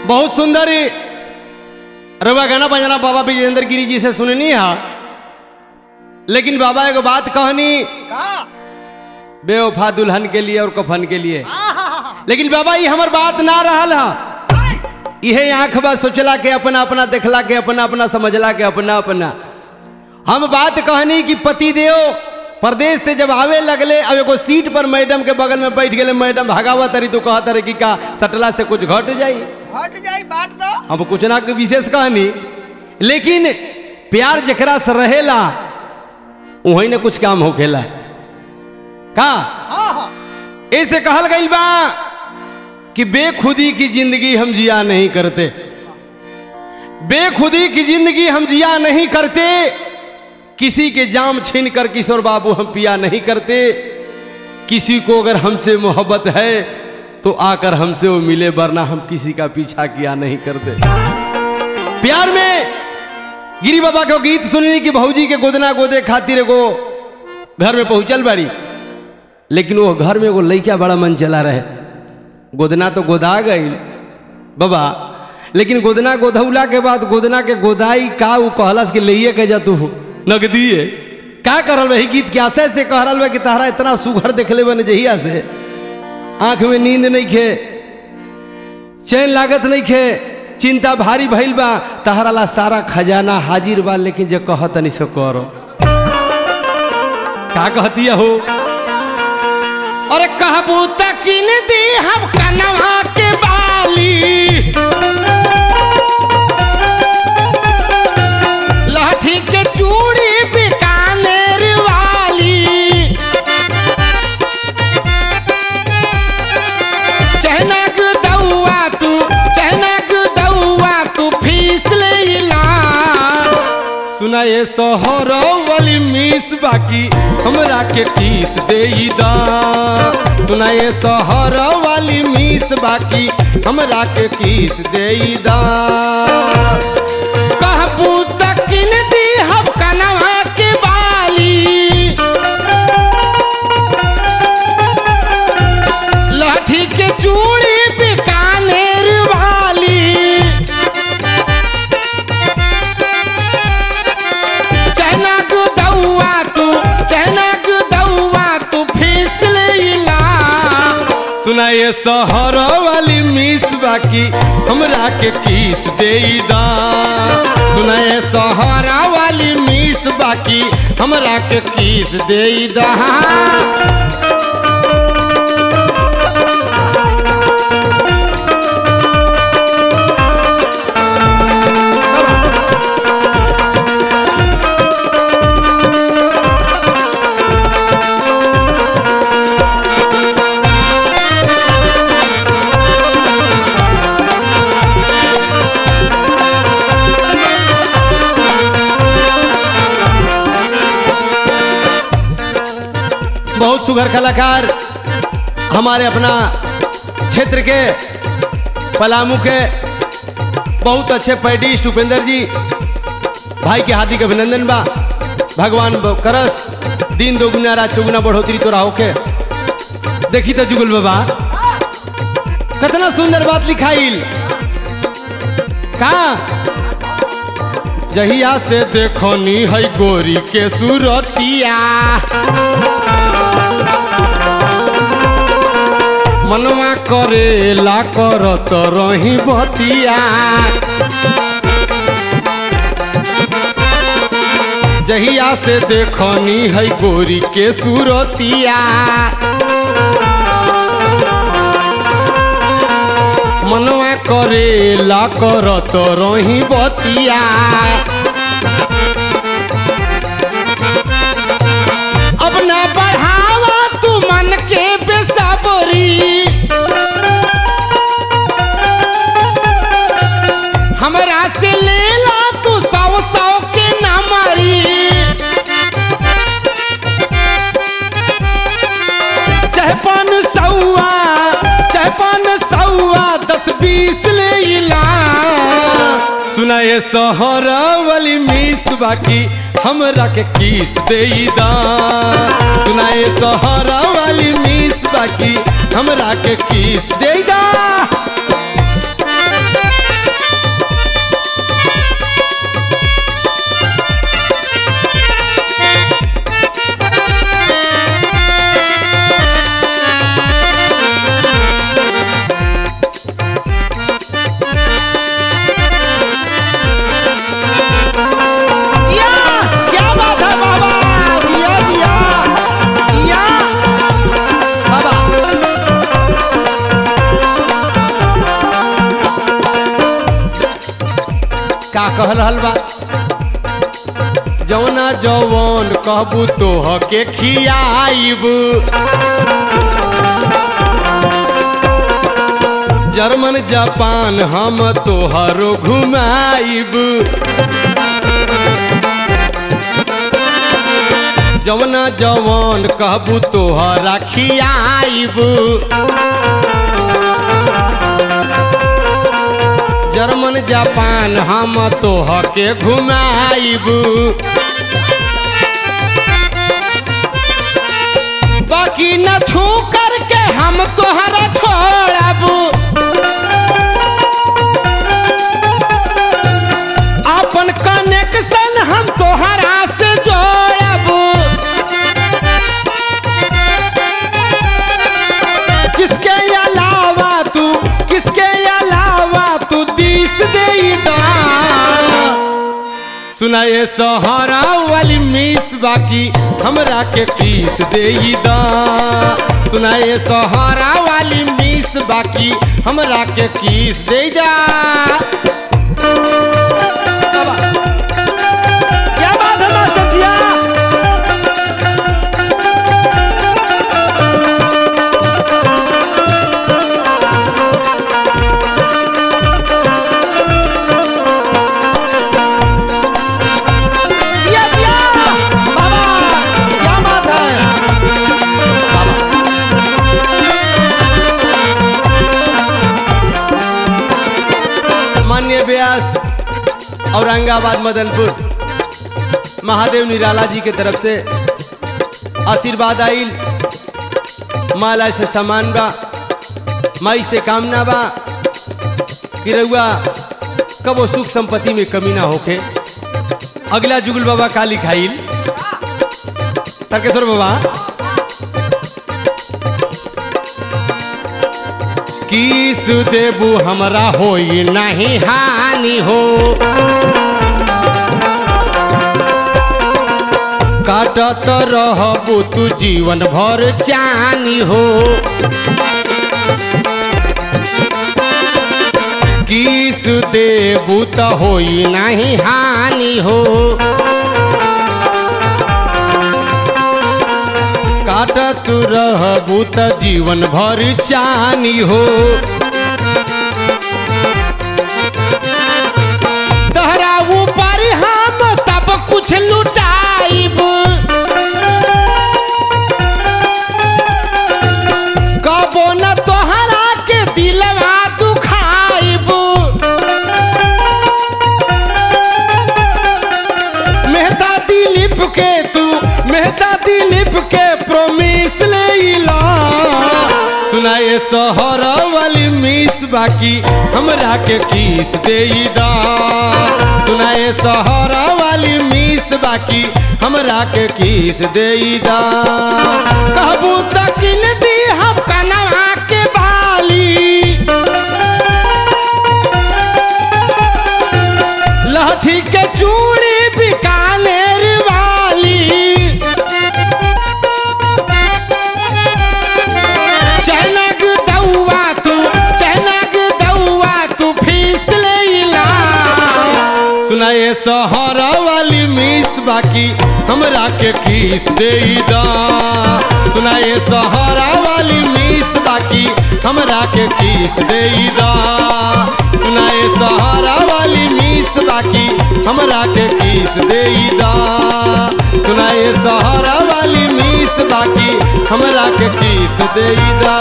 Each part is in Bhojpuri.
बहुत सुंदर रवा गाना बजाना बाबा विजेंद्र गिरी जी से सुननी है लेकिन बाबा एक बात कहनी का बेवफा दुल्हन के लिए और कफन के लिए आहा, लेकिन बाबा ये हमर बात ना रहल है इहे आंख बा सोचला के अपना अपना देखला के अपना अपना समझला के अपना अपना हम बात कहनी कि पति देव प्रदेश से जब आवे लगले अब एगो सीट पर मैडम के बगल में बैठ गए मैडम भगावा तरी तो कहत रहे कि का सटला से कुछ घट जाई हट जाई बात तो हम कुछ ना के विशेष कहनी लेकिन प्यार जकरा से रहेला वही ने कुछ काम होखेला का हाँ हाँ ऐसे कहल गई बा कि बेखुदी की जिंदगी हम जिया नहीं करते बेखुदी की जिंदगी हम जिया नहीं करते किसी के जाम छीन कर किशोर बाबू हम पिया नहीं करते किसी को अगर हमसे मोहब्बत है तो आकर हमसे वो मिले वरना हम किसी का पीछा किया नहीं करते प्यार में गिरी बाबा को गीत सुनने की भौजी के गोदना गोदे खातिर एगो घर में पहुंचल बाड़ी लेकिन वो घर में एगो लइका बड़ा मन चला रहे गोदना तो गोदा गई बाबा लेकिन गोदना गोधौला के बाद गोदना के गोदाई का उ कहलस कि लइए के जा तू नगदी है का करल वही गीत के आशय से कह रहा कि तहरा इतना सुघर देखले बने जहिया से आंख में नींद नहीं खे चैन लागत नहीं खे चिंता भारी भइल बा तहरा ला सारा खजाना हाजिर बा लेकिन जे कहत नहीं सो करो का कहती हो अरे कहबू तकिन दी हम कनवा के बाली लाठी के चूड़ी बीकानेर वाली चहनक दौआ तू चहनक दौआ तू फीस लेला सुना ये सोहर वाली मिस बाकी हमरा के किस दे दा सुना ये सोहर वाली मिस बाकी हमरा के किस दे दा कहबू तकिन दी हम कनवा के बाली लाठी के चूड़ी बीकानेर वाली चहनक दौआ तू चहनक दौआ तू फीस लेला सुना ये शहर वाली मिस बाकी हमरा के किस दे दा सुना ये शहर वाली मिस बाकी हमरा के किस दे दा बहुत सुघर कलाकार हमारे अपना क्षेत्र के पलामू के बहुत अच्छे पैडिस्ट उपेंद्र जी भाई के हार्दिक अभिनंदन बा भगवान ब- करस दिन दोगुना रात चौगुना बढ़ोतरी तोरा होके देखी तो जुगुल बाबा कितना सुंदर बात लिखाइल का जहिया से देखनी है गोरी के सूरतिया मनवा करेला करत रही बतिया जहिया से देखनी है गोरी के सूरतिया मनवा करेला करत रही बतिया अब ना बढ़ावा तू मन के बेसबरी हमरा से लेला तू सौ सौ के नमरी चाहे पान सौआ चाहे पान सौआ दस बीस लेला सुना ये शहर वाली मिस बाकी हमरा के किस दे दा सुना ये शहर वाली मिस बाकी हमरा के किस दे दा का कह रहल बा जौना जौवन कहबू तोह के खियाइब जर्मन जापान हम तोहरो घुमाइब जवना जवान कहबू तोहरा खियाइब जर्मन जापान हम तोह के घुमाइब बाकी न छू करके हम तोहरा छोड़ब अपन कनेक्शन हम तोहरा से जोड़ब किसके अलावा तू किसके अलावा तू दिस दे सुना ये सहारा वाली मिस बाकी हमरा के किस दे सुना ये सहारा वाली मिस बाकी हमरा के किस दे दा क्या बात है मास्टर जिया जिया जिया बाबा क्या बात है बाबा मान्य व्यास औरंगाबाद मदनपुर महादेव निराला जी के तरफ से आशीर्वाद आइल माला से सामान बा माई से कामना बा कि रउआ कबो सुख संपत्ति में कमी ना होखे अगला जुगल बाबा काली खाइल तर्केश्वर बाबा किस देबू हमरा होई नहीं हानि हो काटत रहबू तू जीवन भर चानी हो किस देबू त होई नहीं हानि हो काटत रहबू त जीवन भर चानी हो तहरा ऊपर हम सब कुछ लुटाइब कबो न तोहरा के दिलवा दुखाइब मेहता दिलीप के तू मेहता दिलीप के प्रोमिस ले ला सुनाए शहर वाली मिस बाकी हमरा के किस दे दा सुनाए शहर वाली मिस बाकी हमरा के किस दे दा कहबू तकिन दी हम कनवा के बाली लाठी के चूड़ी बिकानेर वाली चनक दौआ तू चनक दौआ तू फीस ले ला सुनाए शहर वाली मिस बाकी हमरा के किस दे दा सुनाए शहर वाली मिस बाकी हमरा के किस दे दा सुनाए सहारा वाली मिस बाकी हमरा के किस दे दा सुनाए सहारा वाली मिस बाकी हमरा के किस दे दा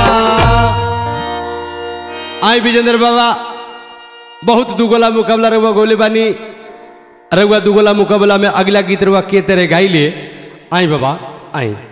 आई विजेंद्र बाबा बहुत दुगोला मुकाबला रहुआ गोले बानी रहुआ दुगोला मुकाबला में अगला गीत रहुआ के तेरे गाई ले आई बाबा आई